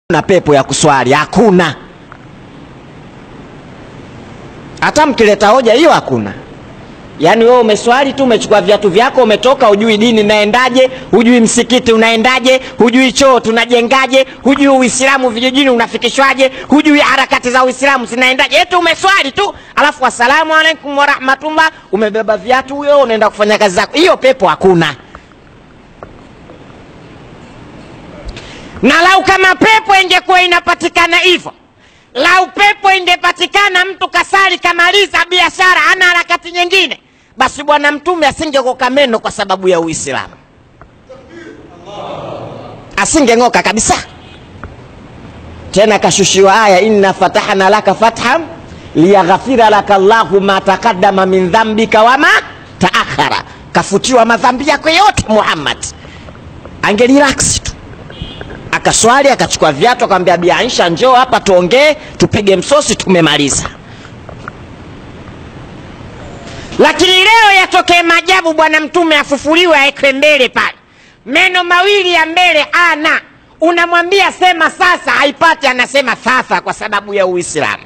na pepo ya kuswali hakuna hata mkileta hoja hiyo hakuna yaani wewe umeswali tu umechukua viatu vyako umetoka hujui dini naendaje hujui msikiti unaendaje hujui choo tunajengaje hujui uislamu vijijini unafikishwaje hujui harakati za uislamu zinaendaje eti umeswali tu alafu assalamu alaikum warahmatullah umebeba viatu huyo unaenda kufanya kazi zako hiyo pepo hakuna na lau kama pepo ingekuwa inapatikana hivyo lau pepo ingepatikana mtu kasali kamaliza biashara ana harakati nyingine basi bwana mtume asingeng'oka meno kwa sababu ya uislamu asingeng'oka kabisa tena kashushiwa aya inna fatahna laka fatham liyaghfira laka llahu ma taqaddama min dhambika wama taakhara kafutiwa madhambi yako yote muhammad angeliraksi tu akaswali akachukua viatu akamwambia bi aisha njoo hapa tuongee tupige msosi tumemaliza lakini leo yatokee maajabu bwana mtume afufuliwe aekwe mbele pale meno mawili ya mbele ana unamwambia sema sasa haipati anasema sasa kwa sababu ya uislamu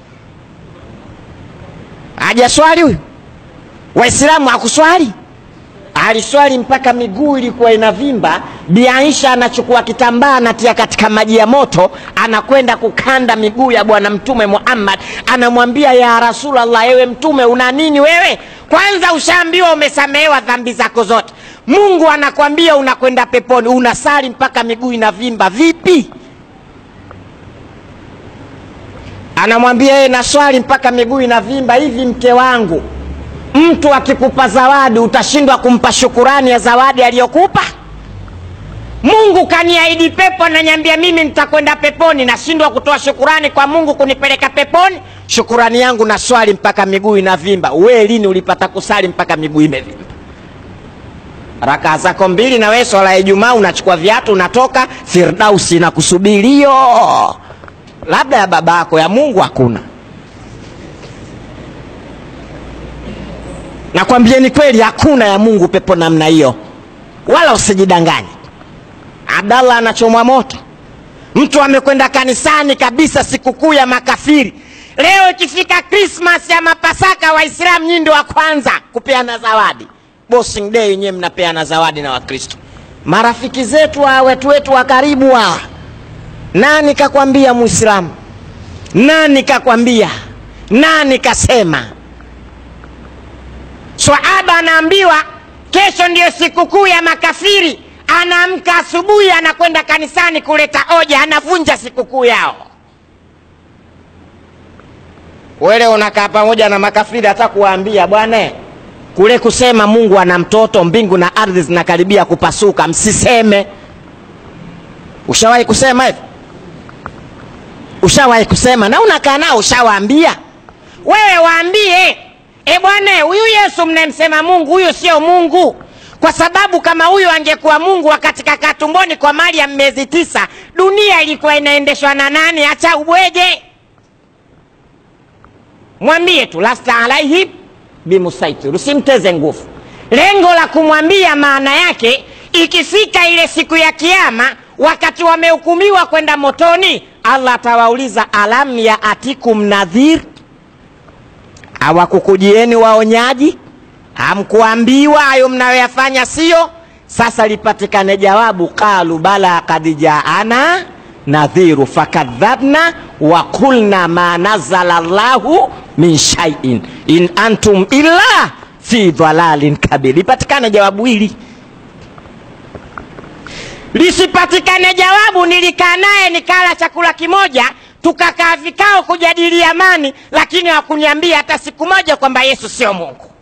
hajaswali huyu waislamu hakuswali aliswali mpaka miguu ilikuwa inavimba bi aisha anachukua kitambaa anatia katika maji ya moto anakwenda kukanda miguu ya bwana mtume muhammad anamwambia ya rasulllah ewe mtume una nini wewe kwanza ushaambiwa umesamehewa dhambi zako zote mungu anakwambia unakwenda peponi unasali mpaka miguu inavimba vipi anamwambia yeye naswali mpaka miguu inavimba hivi mke wangu mtu akikupa zawadi utashindwa kumpa shukurani ya zawadi aliyokupa mungu kaniahidi pepo nanyambia mimi nitakwenda peponi nashindwa kutoa shukurani kwa mungu kunipeleka peponi shukurani yangu na swali mpaka miguu inavimba we lini ulipata kusali mpaka miguu imevimba rakaa zako mbili na wee swala ya ijumaa unachukua viatu unatoka firdausi na kusubirio labda ya baba yako ya mungu hakuna nakwambieni kweli hakuna ya mungu pepo namna hiyo wala usijidanganye abdallah anachomwa moto mtu amekwenda kanisani kabisa sikukuu ya makafiri leo ikifika krismas ya mapasaka waislamu nyii ndio wa kwanza kupeana zawadi bossing day yenyewe mnapeana zawadi na wakristo marafiki zetu wa wetu wetu wa karibu hawa nani kakwambia muislamu nani kakwambia nani kasema swahaba anaambiwa kesho ndiyo sikukuu ya makafiri anaamka asubuhi anakwenda kanisani kuleta hoja anavunja sikukuu yao wele unakaa pamoja na makafiri hata kuwaambia bwana kule kusema mungu ana mtoto mbingu na ardhi zinakaribia kupasuka msiseme ushawahi kusema hivi ushawahi kusema na unakaa nao ushawaambia wewe waambie e bwana huyu yesu mnayemsema mungu huyu sio mungu kwa sababu kama huyu angekuwa mungu wakati kakaa tumboni kwa mali ya miezi tisa dunia ilikuwa inaendeshwa na nani acha ubwege mwambie tu lasta alaihim bimusaitir usimteze nguvu lengo la kumwambia maana yake ikifika ile siku ya kiama wakati wamehukumiwa kwenda motoni allah atawauliza alam ya atikum nadhir hawakukujieni waonyaji hamkuambiwa hayo mnayoyafanya sio sasa lipatikane jawabu qalu bala kad jaana nadhiru fakadhabna wa qulna ma nazala llahu min shaiin in antum illa fi dhalalin kabir lipatikane jawabu hili lisipatikane jawabu nilikaa naye nikala chakula kimoja tukakaa vikao kujadili amani lakini hawakuniambia hata siku moja kwamba yesu sio mungu